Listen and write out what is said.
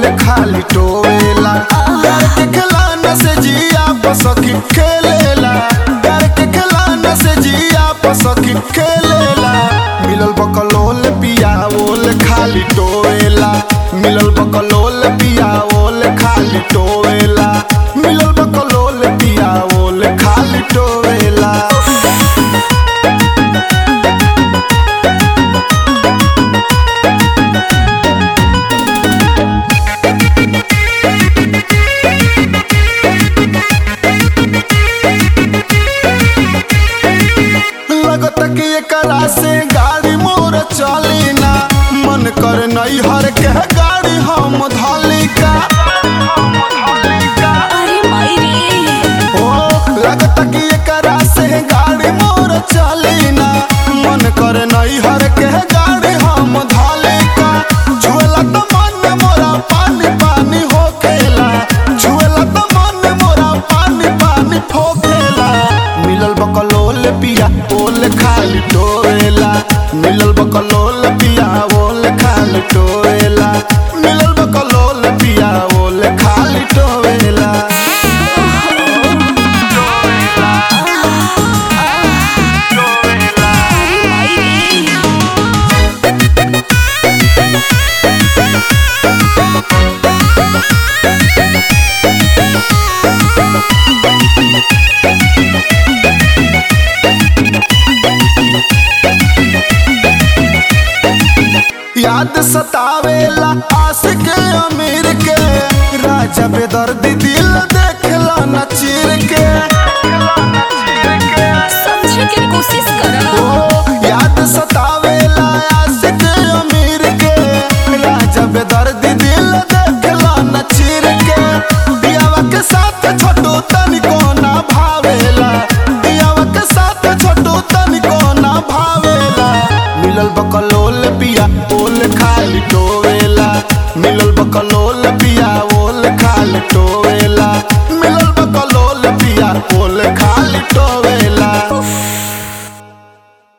खाली टोवेला प्यार के खिलाना से जिया पसकी खेलेला प्यार के खिलाना से जिया पसकी खेलेला मिलल बकलोल पिया ओल खाली टोवेला मिलल बकलोल पिया ओल खाली टोवेला मिलल बकलोल पिया ओल खाली टोवेला लगत कि एकरा से गाड़ी मोर चली ना मन कर नई हर के गाड़ी हम धली का अरे माई रे ओ लगत कि एकरा से गाड़ी मोर चली ना मन कर नई हर के गाड़ी हम धली का झूला तो मन मोरा पानी पानी हो खेला झूला तो मन मोरा पानी पानी हो खेला मिलल बकलोल पिया ओल खाली टोएला मिलल बकलोल पिया ओल खाली टोएला मिलल बकलोल पिया ओल खाली टोएला अरे माई रे याद सतावेला आशिक अमीर के राजा बेदर्दी दिल देखला न चीर के समझे के कोशिश करा ओ याद सतावेला आशिक अमीर के राजा बेदर्दी दिल देखला न चीर के दियावा के साथ छोटू तनिको ना भावेला दियावा के साथ छोटू तनिको ना भावेला मिलल बकलोल पिया ओल खाली टोवेला मिलल बकलोल